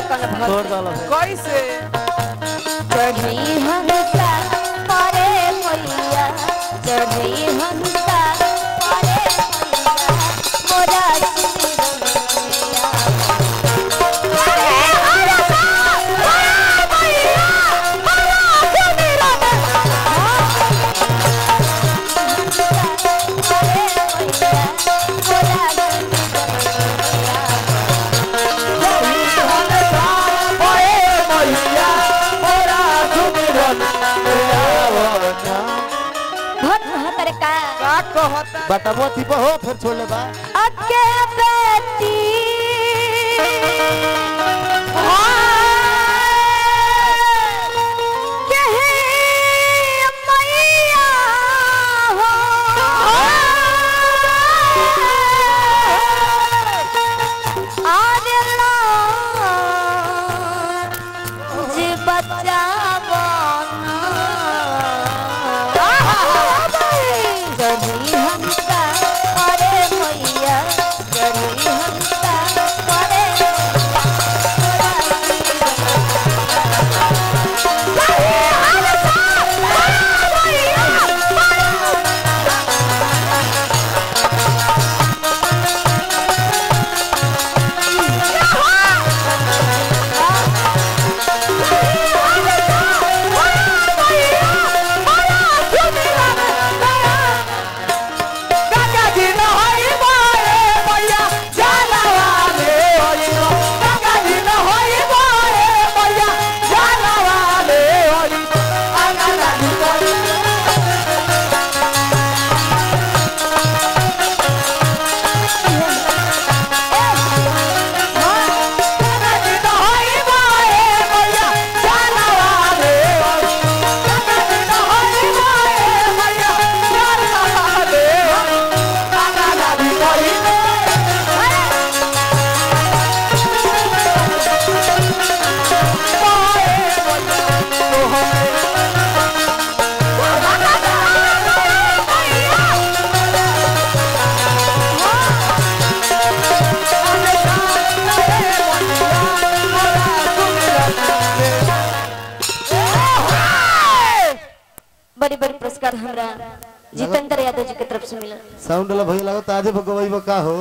कौन भक्त छोड़ दल कैसे चढ़ी हंसा परे मैया चढ़ी हंसा परे मैया मोरा सिरमैया अरे हंसा परे मैया मोरा भक्त हतर का का कहता बटबो थी हो फिर छोड़ ले बा अके बेटी कहे मैया हो आदिला जे बच्चा बना चढ़ी हंसा अरे मैया चढ़ी हंसा अरे गंगा जी नहाई मारे मैया जलवा ले होई गंगा जी नहाई मारे मैया जलवा ले होई गंगा जी नहाई गंगा जी नहाई मारे मैया जलवा ले होई गंगा जी नहाई मारे मैया जलवा ले होई गंगा जी नहाई बड़ी बड़ी पुरस्कार हमरा जितेंद्र यादव जी के तरफ से मिला साउंड वाला भई लागो ताजे भगवाई बा का हो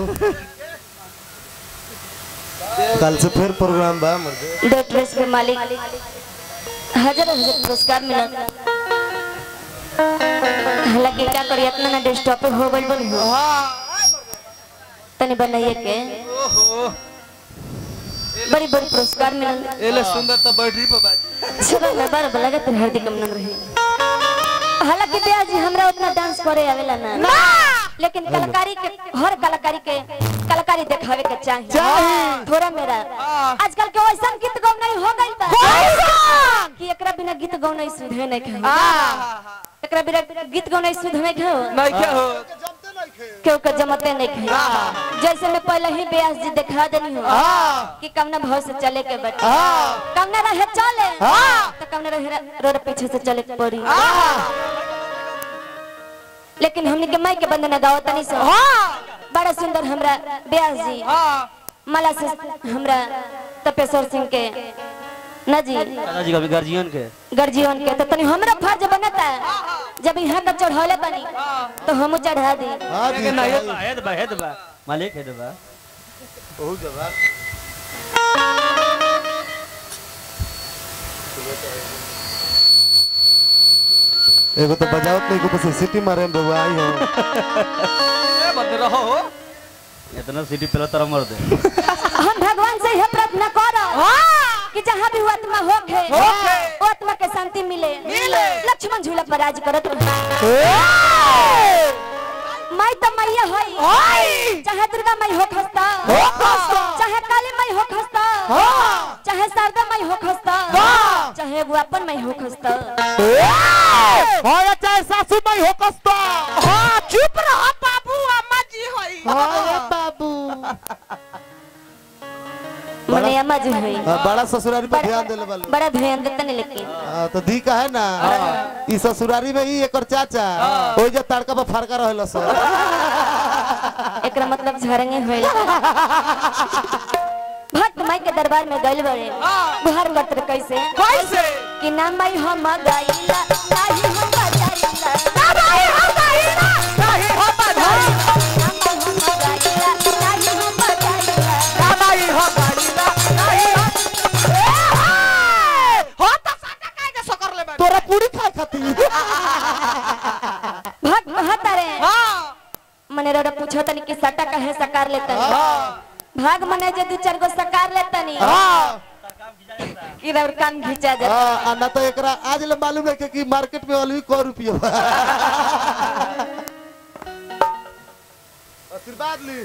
कल से फिर प्रोग्राम बा मर्दे दो ड्रेस के मालिक हजार हजार पुरस्कार मिला हालांकि क्या करी इतना ना डेस्कटॉप पे हो गइल बन हो तनी बनाइए के बड़ी बड़ी पुरस्कार मिलल एले सुंदर तो बैटरी पर बाजी चलो मैं बार बलगा तेरे हार्दिक अभिनंदन रहे हालांकि दया जी हमरा उतना डांस करे आवेला ना लेकिन कलाकारी के हर कलाकारी के कलाकारी दिखावे के चाहिए थोड़ा मेरा आजकल के वैसा गीत गौनाई हो गइल बा कि एकरा बिना गीत गौनाई सुधे नहीं खाई एकरा बिना गीत गौनाई सुधे नहीं खाओ नहीं क्या हो केहू के जमते नहीं खाई जैसे मैं पहले ही ब्यास जी दिखा देनी हो कि कमना भाव से चले के बटे कमना रहे चले तो कमना रहे रोड पीछे से चले के पड़ी लेकिन हमने के माई के बंदना गावत तनी से बड़ा सुंदर हमरा ब्यास जी माला से हमरा तपेश्वर सिंह के ना जी दादाजी का भी गार्जियन के गर्जीवन के तो तनी हमरा फर्ज बनता है जब यहाँ का चढ़ौले बनी तो हम चढ़ा दी हां दी हेद बा हेद बा मालिक हेद बा बहुत जवाब एगो तो बजावत नहीं को बस सिटी मारे में बबुआ आई हो ए बंद रहो इतना सिटी पहले तरह मर दे हम भगवान से यह प्रार्थना करो कि जहाँ भी वो आत्मा होखे होखे। वो आत्मा के शांति मिले मिले। लक्ष्मण झूला पर राज करत रहे माई तो मैया होई चाहे दुर्गा माई हो खस्ता चाहे काली माई हो खस्ता चाहे शारदा माई हो खस्ता चाहे वो अपन माई हो खस्ता होया चाहे सासू माई हो कस्ता हां चुप रहो बाबू अम्मा जी होई होया बाबू मने अम्मा जी होई हाँ, बड़ा ससुरारी पे ध्यान देले वाले बड़ा ध्यान देते नहीं लेकिन हाँ, तो दी का है ना ई ससुरारी में ही एकर चाचा ओइ जे तड़का पर फरका रहल सो एकरा मतलब झरंगे होइल भक्त माई के दरबार में गइल बड़े हाँ। गुहार करत रहे कैसे कैसे कि ना माई हम गाइला नाही हम बजाइला ना भाई हम गाइला नहीं हम बधाई ना माई हम गाइला नाही हम बजाइला ना भाई हम गाइला नहीं हम ए हाय हो त साटा काहे के सकर ले बानी तोरा पूरी खाए खातिर भाग कहता रे हां मने रोड़ा पूछो तनी कि सटा काहे सकार लेतनी हां भाग मने जे दू चार गो सकार लेतनी हाँ कि रौर कान घिचा जा हाँ, आ ना तो एकरा आज ले मालूम है कि- कि मार्केट में अलवी को रुपया बा। आशीर्वाद ली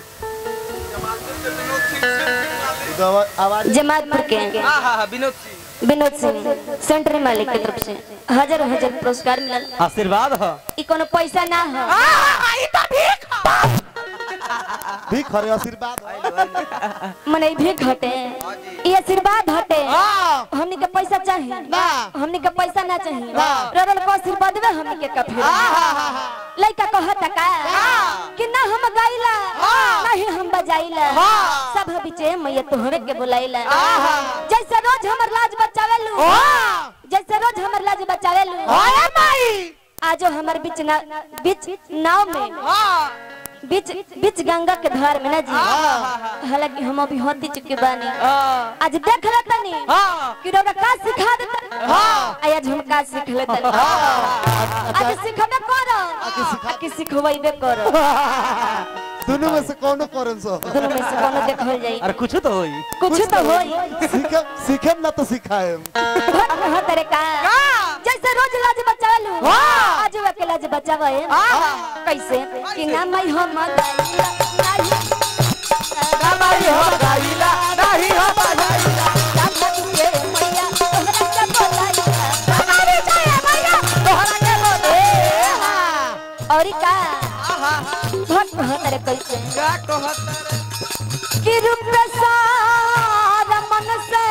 दवा- आवाज जमातपुर के हां हां विनोद सिंह विनोद सिंह सेंट्री मालिक के तरफ से हजार हजार पुरस्कार मिलल आशीर्वाद हो ई कोनो पैसा ना हो हां हां ई त भीख भी खरे आशीर्वाद मने ई भीख हटे ई आशीर्वाद हटे हाँ हमनी के पैसा चाहिए ना हमनी के पैसा ना चाहिए ना। रोडल को आशीर्वाद में हमनी के कफी लइका कहता का कि ना हम गाइला नहीं हम बजाइला सब बीचे मैया तोहरे के बुलाइला जैसे रोज हमर लाज बचावेलू जैसे रोज हमर लाज बचावेलू हाय माई आजो हमर बीच ना बीच नाव में हां बीच बीच गंगा के धार में ना जी हालांकि हम अभी होती चुके बानी हां आज देख ले तनी हां कि रोगा का सिखा देता हां आज हम का सीख ले तनी आज सिखबे करो आके सिखवाइबे करो दोनों में से कौनो करन सो दोनों में से कोनो देखल जाई अरे कुछ तो होई कुछ तो होई सीखे सीखे ना तो सिखाएम भट रहा तेरे का जैसे रोज लाज बचावलू आज वे के लाज बचावे कैसे कि ना मैं हम गाइला नाही ना भाई हम गाइला नहीं हम बधाई राधा के मैया तोहरा के बोलाइला हमारी चाहिए भैया तोहरा के बोले और का आहा भट रहा तेरे कैसे का कहत कि रूप सारा मन से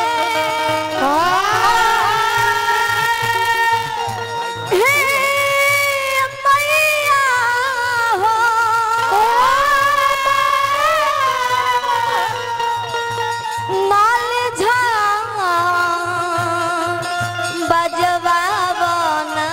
हे मैया हो माल झा बजवावना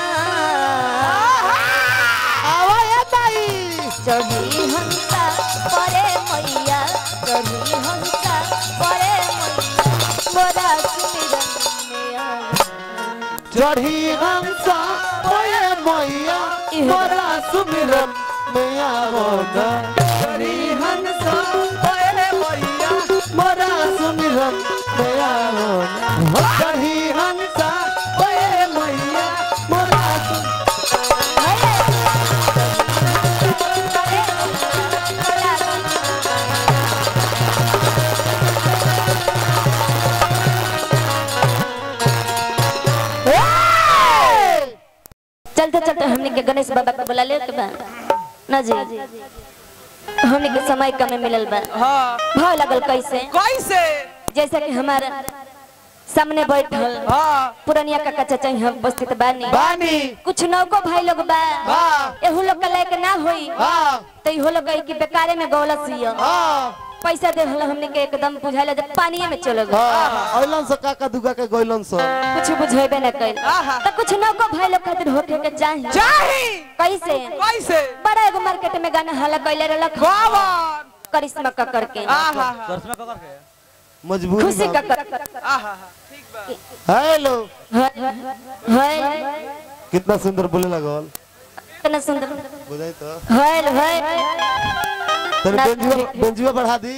चढ़ी हंसा परे मैया चढ़ी हंसा परे मैया मोरा सुमिरन में आ चढ़ी हंसा ओए मैया मोरा सुमिरन में आवो ना चढ़ी हंसा ओए मैया मोरा सुमिरन में आवो ना चढ़ी हंसा ओए मैया मोरा सुमिरन चलते चलते हमने के गणेश बाबा के बुला ले के बा ना जी हमने के समय कम मिलल बा हां भाव लगल कैसे कैसे जैसे कि हमारे सामने बैठल हां पुरनिया का कच्चा चाहिए उपस्थित बानी बानी कुछ नौको भाई लोग बा हाँ। एहू लोग के लायक ना होई हाँ तो इहो लोग कही कि बेकारे में गौलत सियो हाँ पैसा दे हल हमने के एकदम बुझाइला जब पानी में चलो गए हाँ अइलन से काका दुगा के गइलन से कुछ बुझेबे न कइल आहा। तो कुछ नौको भाई लोग खातिर होके के चाहिए चाही कैसे कैसे बड़ा एगो मार्केट में गाना हल्ला कइले रहलक बावन करिश्मा का करके आहा दर्शन कर के मजबूरी खुशी का में कर आहा ठीक बा हेलो है कितना सुंदर बोले लगल कितना सुंदर बुझाई तो है है तेरे बेंजुआ बेंजुआ बढ़ा दी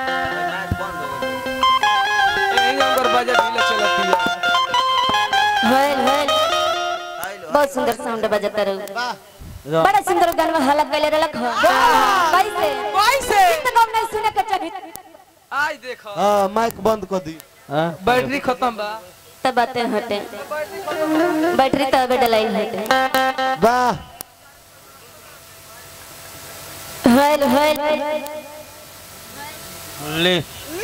यही अंदर बजे ढीले चलती है है है बहुत सुंदर साउंड बजता रहो वाह बड़ा सुंदर गाना हल्ला कइले रहलक कैसे कैसे गीत गाउन नहीं सुने के चाही आज देखो हाँ माइक बंद कर दी हां बैटरी खत्म बा तब बातें हटे बैटरी तो अबे डलाई हटे वाह हेल हेल ले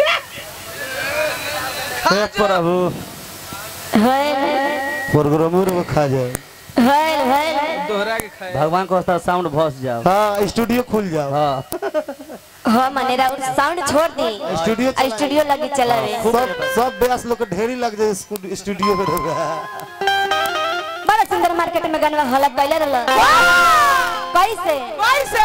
हे प्रभु हेल प्रोग्राम में खा जाए हेल हेल दोहरा के खाए भगवान को साउंड भस जाओ हाँ स्टूडियो खुल जाओ हाँ हाँ मनेरा और साउंड छोड़ दी स्टूडियो आ, स्टूडियो लगी चलावे सब सब ब्यास लोग के ढेरी लग जाए स्कूल- स्टूडियो में रह बड़ा सुंदर मार्केट में गनवा हला कैले रहल कैसे कैसे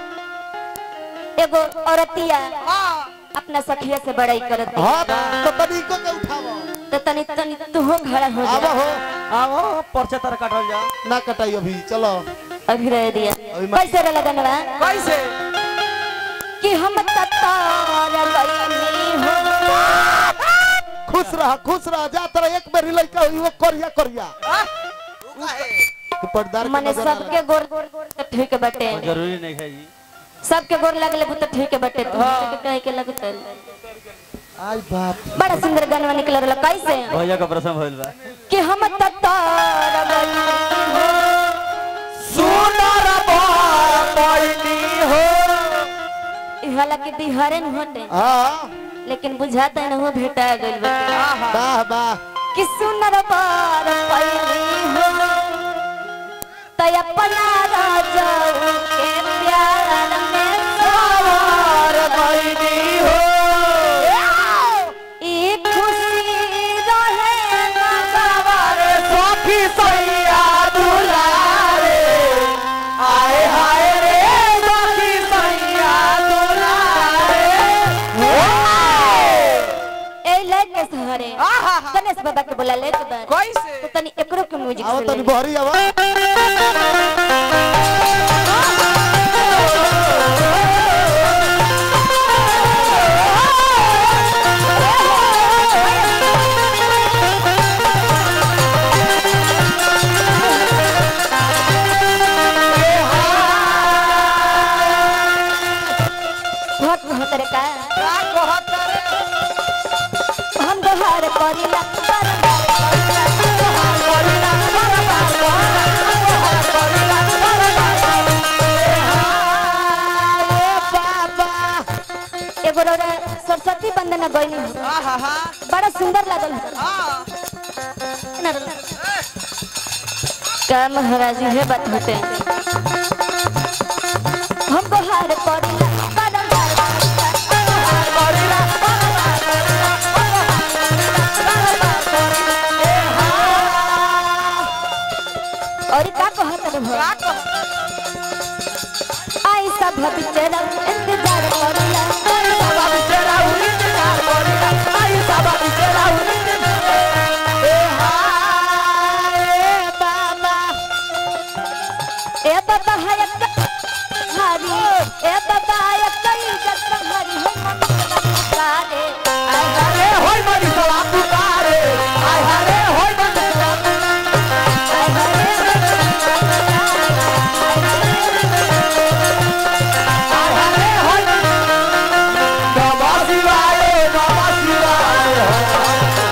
एगो औरतिया हाँ अपना सखिया से बड़ाई करत है। हाँ तो तनिको के उठावा तो तनी तनी तू हो खड़ा हो आवा जा हो आओ पर्चा तार काटल जा ना कटाई अभी चलो अभी रह दिया अभी मत- कैसे रहल गनवा कैसे कि हम ततार गईनी हो खुश रह खुश रह जा तरह एक बेर लइका हुई वो करिया करिया हाँ? उ काहे? तू पर्दार के मने नजर ना सबके गोर तो ठीक बटे जरूरी नहीं है जी सबके गोर लगले तो ठीक बटे तू के कहे के लगतल लग। आई बाप बड़ा सुंदर गनवा निकल रहल कैसे भैया का प्रसंग भइल बा कि हम ततार गईनी हो सुंदर बर पैनी हो ई हालांकि बिहारे न होते हाँ लेकिन बुझाता है ना वो भेटा गइल बटे वाह वाह कि सुनर बार पैली हो तय अपना राजाऊ के प्यार में सवार पैनी हो ई खुशी रहे ना सवार सखी सैया दुलारे आए हाय रे सखी सैया दुलारे ए ले के सहारे आहा गणेश बाबा के बोला ले तो बा। कैसे तो तनी एकरो के म्यूजिक आओ से तनी ले बहरी आवा बहुत बहुत रे का का कहत रे हम दोहार करिला बारंबार करिला एगो रोरा सरस्वती वंदना गईनी हो आहा हा बड़ा सुंदर लागल हो हाँ ना रे। का महाराज है बात होते हम दोहार करिला बारंबार और का कहत रे भो का कहत आई सब बिचरा इंतजार करिला बाबा बिचरा हुई इंतजार करिला आई बाबा बिचरा हुई ए हाय बाबा ए बाबा है हरी ए बाबा है कई जग हरी हो मन सारे आय हरे होय मनी सवा पुकारे आय हरे होय मनी सवा आय हरे होय नमः शिवाय नमः शिवाय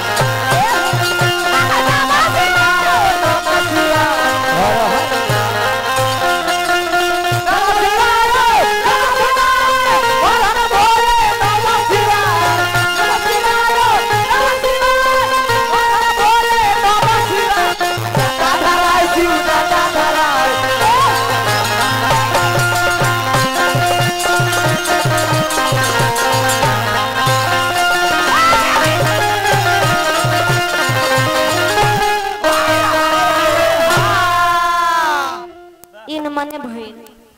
इन मने भई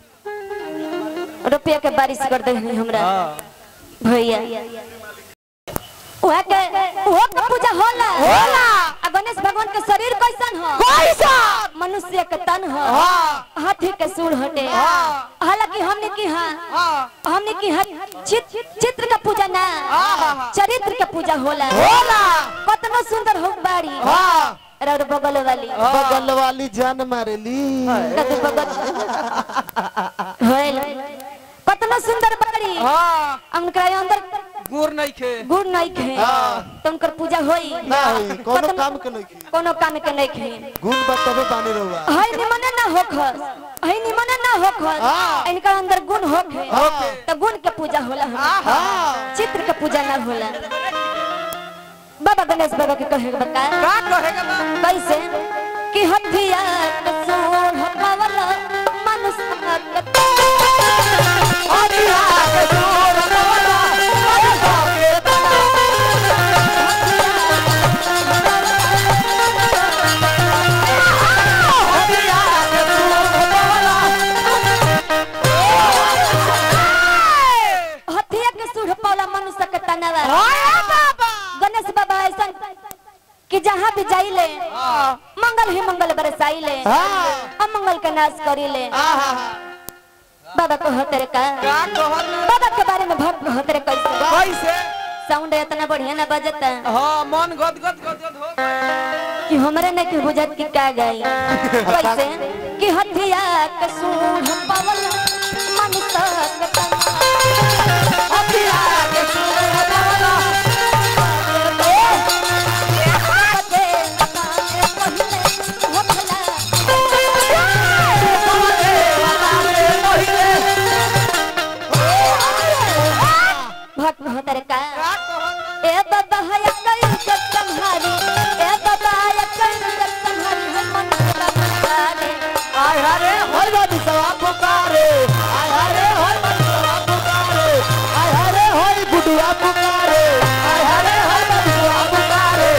रुपया के बारिश कर दे हमरा हाँ भैया ओहा के ओहा के पूजा होला होला आ गणेश भगवान के शरीर कैसन हो कैसन मनुष्य के तन हो हाँ। हाथी के सूर हटे हाँ। हालांकि हमने की हाँ हाँ हमने की हर चित, चित्र का पूजा ना हाँ। चरित्र के पूजा होला होला कतनो सुंदर हो बाड़ी हाँ और बगल वाली बगल वाली जान मारेली कतु बगल होल कतनो सुंदर बाड़ी हाँ उनका अंदर गुर नहीं खे गुड़ नहीं खे तो उनकर पूजा होई ना होई कोनो कतनो- काम के नहीं की कोनो काम के नहीं खे गुण बा तबे पानी रहुआ हई निमने ना होखस हई निमने ना होखस हाँ। इनका अंदर गुण होखे होखे। तो गुण के पूजा होला हाँ हमरा। हाँ चित्र के पूजा ना होला बाबा गणेश बाबा के कहे के बता का कहेगा बा कैसे कि हथिया के सूढ़ पावल मनुष्य के हरिया के दूर मनुष्य के तनावा हाय बाबा गणेश बाबा ऐसा कि जहाँ भी जाइले मंगल ही मंगल बरसाइले अमंगल का नाश करिले बाबा को तेरे का का कहत बाबा के बारे में भक्त हो तेरे कैसे कैसे साउंड इतना बढ़िया ना बजता हाँ मन गद गद गद गद हो कि हमरे ने के बुझत की का गई कैसे कि हथिया के सूढ़ पवन मन तक हथिया के सूढ़ पवन भक्त भतर का का कहत ए बाबा हया कई जग संहारी ए बाबा हया कई जग संहारी हम मन संहारी आय हरे हर बात सवा पुकारे आय हरे हर बात सवा पुकारे आय हरे होय गुडुआ पुकारे आय हरे हर बात सवा पुकारे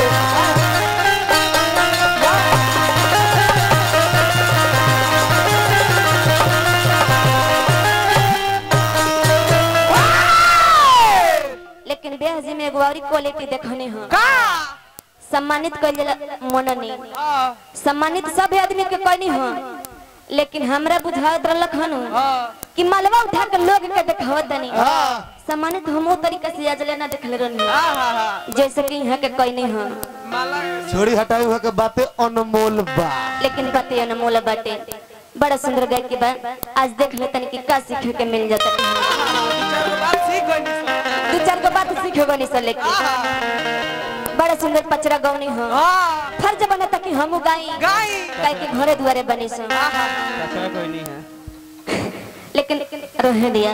लेकिन ब्याह जी में एगो और क्वालिटी देखने हो का सम्मानित कर मननी हां सम्मानित सब आदमी के करनी हो लेकिन हमरा बुझावत रहलक हन हां कि मलवा उठा के लोग के देखावत दनी हां सम्मानित हमो तरीका से आजले ना देखले रहनी आहा जैसे कि यहाँ के कोई नहीं हो माला छोड़ी हटाई हुआ के बातें अनमोल बा लेकिन बात ये अनमोल बाटे बड़ा सुंदर गाय के बा आज देख ले तनी कि का सीखे के मिल जाता चार बात सीख गई दू चार गो बात सीखे गनी से लेके बड़ा सुंदर पचरा गौनी हो हां फर्ज बनता कि हम गाई गाई गाय के घरे दुआरे बनी सो कचरा कोई नहीं है लेकिन रहे दिया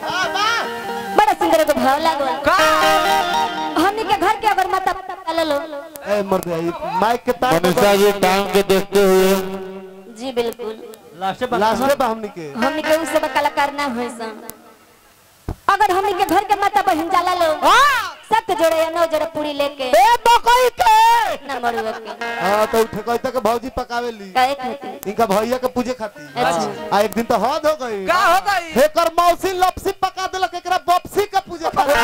बड़ा सुंदर एगो भाव लागल का हमनी के घर के अगर माता लो ए मर गई माइक के तार मनीषा जी टाइम के देखते हुए जी बिल्कुल लास्ट लास्ट में बा हमनी के हमनी के उस सब कलाकार ना होई सन अगर हमनी के घर के माता बहन जाला लो सत जोड़े या नौ जोड़े पूरी लेके ए बकई के ना मरुआ के हां तो उठे कहता के भौजी पकावेली काहे खातिर इनका भैया के पूजे खाती अच्छा आ एक दिन तो हद हो गई का हो गई हेकर मौसी लपसी पका देलक एकरा बपसी के पूजे खाती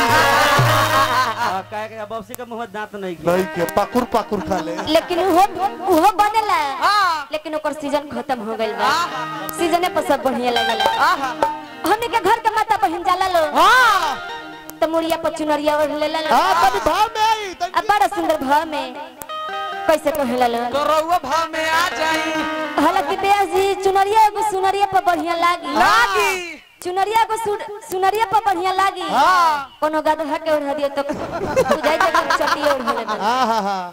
काहे के बॉक्सी के मुंह दांत नहीं की नहीं के पाकुर पाकुर खा ले लेकिन वो वो बनेला हां लेकिन ओकर सीजन खत्म हो गइल बा सीजने पर सब बढ़िया लगला आहा हमनी के घर के माता बहन जाला लो हां तो मुड़िया पर चुनरिया ओढ़ लेला लो हां तनी भाव में आई तनी अब बड़ा सुंदर भाव में कैसे कहेला लो तो रउआ भाव में आ जाई हालांकि ब्याह जी चुनरिया एगो सुनरिया पर बढ़िया लागी लागी चुनरिया को सु- सुनरिया पर बढ़िया लागी हां कोनो गदहा के ओढ़ा दियो तो बुझाई जे कि चटिए ओढ़ लेबे हां हां हां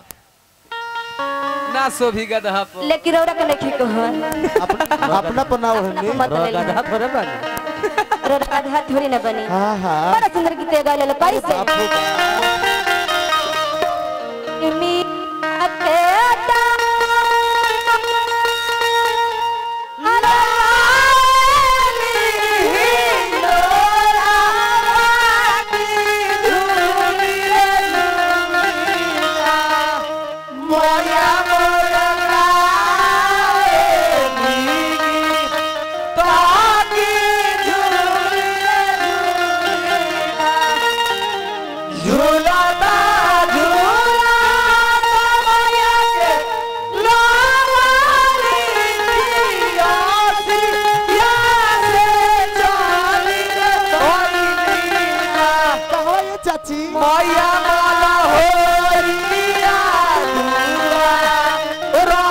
ना सोभी गदहा पर लेकिन रौरा के नहीं कहो अपना अपना पना ओढ़नी मत ले लो। गधा थोड़े बने रौरा गदहा थोड़ी ना बनी हां हां बड़ा सुंदर गीत गाले लो कैसे मी अकेला कहो ये चाची मैया माला होरिया दुआ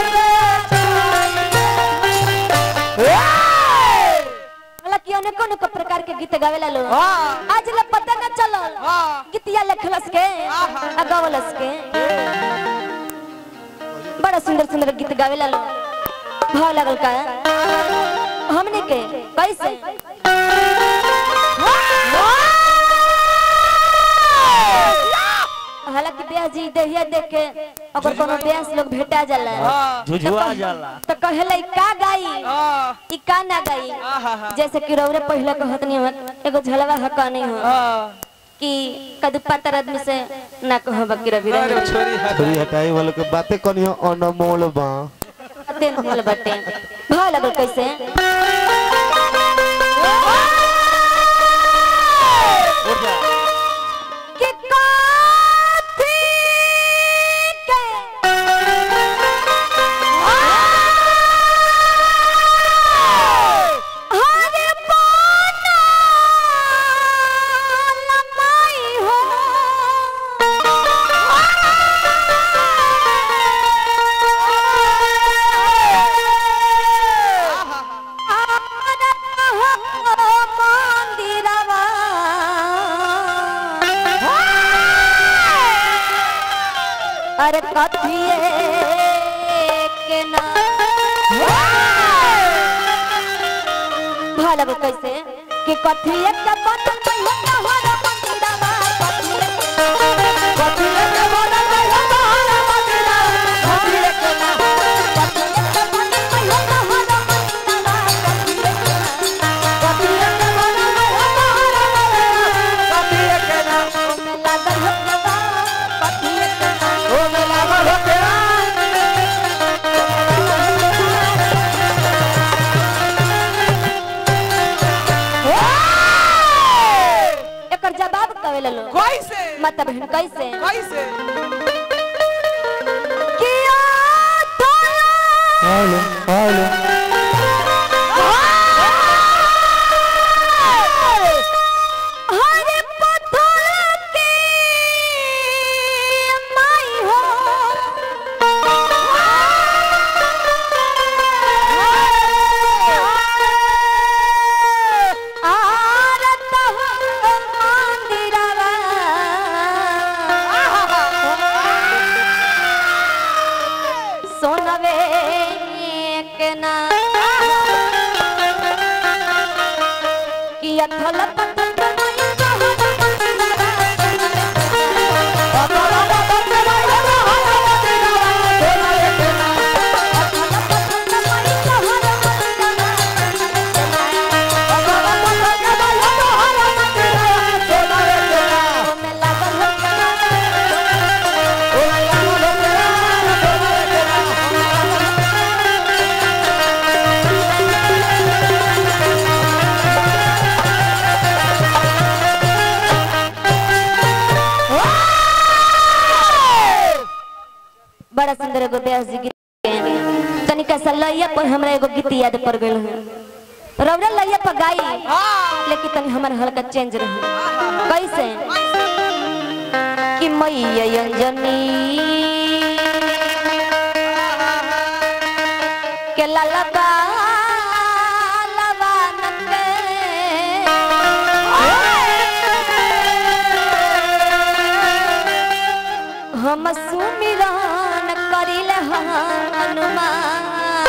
हालांकि अनेको अनेको प्रकार के गीत गावेला लो हां आज ले पता न चलल हां गीतिया लिखलस के आ गावलस के बड़ा सुंदर सुंदर गीत गावेला लो भाव लगल का हमने के कैसे हालांकि ब्याह जी देहिया देख के अगर कोनो ब्यास लोग भेटा जाला हां झुझुआ जाला तो कहेला का गाई हां ई का ना गाई आहा जैसे कि रौरे पहले कहत नहीं हो एगो झलवा हका नहीं हो हां कि कदू पातर आदमी से ना कहो बकी रवि अरे छोरी हट छोरी हटाई वालों के बातें कनी हो अनमोल बा दिन दिल बटे भाव लगल कैसे उठ जा अरे कथिए के ना भाला को कैसे कि कथिए के बनल मैया तोहरा मंदिरवा कथिए कथिए के बनल मैया तोहरा मंदिरवा कथिए के ना कथिए के बनल मैया तोहरा मंदिरवा कथिए के ना कथिए के बनल मैया तोहरा मंदिरवा कथिए के ना ओमे लागल हो जवा कथिए के ना ओ में लागल हो के एकर जवाब कवे लो कैसे माता बहन कैसे कैसे किया थाया हेलो हेलो हरे पत्थर के माई हो आरत मंदिरवा सोनवे के ना कि अथल पथल बनाई कहल बड़ा सुंदर एगो व्यास जी गीत गाएं। तनिका सा लैया पर हमरा एगो गीत याद पड़ गइल है रौरा लैया पर गाई लेकिन तनी हमर हल्का चेंज रही कैसे कि मैया अंजनी के ललबा लवानन के हम सुमिरन करिल हनुमान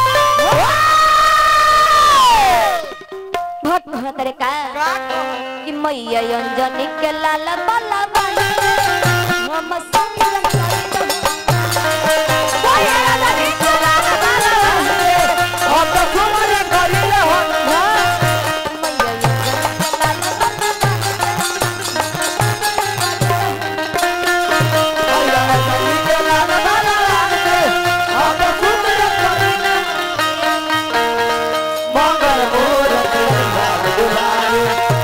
भक्त भतरे का कि मैया अंजनी के लाल बाला बाला हम सुमिरन करिल मैया अंजनी के लाल बाला हम तो सुमन करिले हो मैया अंजनी के लाल बाला मंगल मूर्ति दुलारे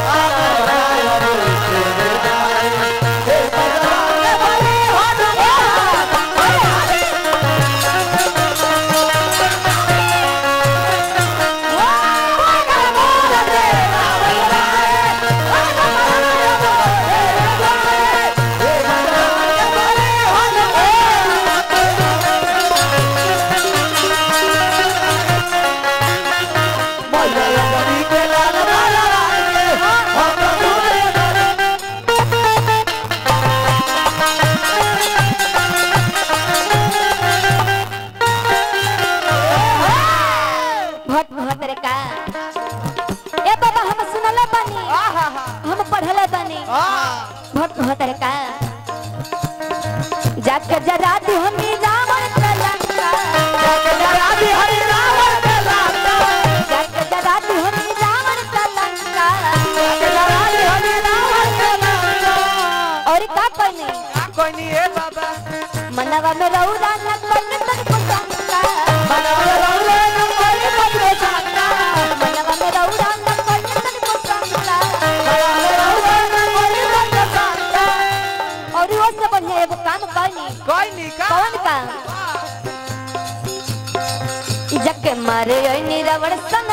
भट भतरे का ए बाबा हम सुनले बानी हम पढ़ले बानी भट भतरे का जाके जरा दी हमी रावण के लंका जाके जरा दी हमी रावण के लंका और का कहनी कोई नहीं है बाबा मनवा में रौदा न कल तन को शंका मनवा में रौदा न कल तन को शंका और वो से बढ़िया एगो काम कहनी कोई नहीं का कौन काम जग मारे ओइ निरावण संग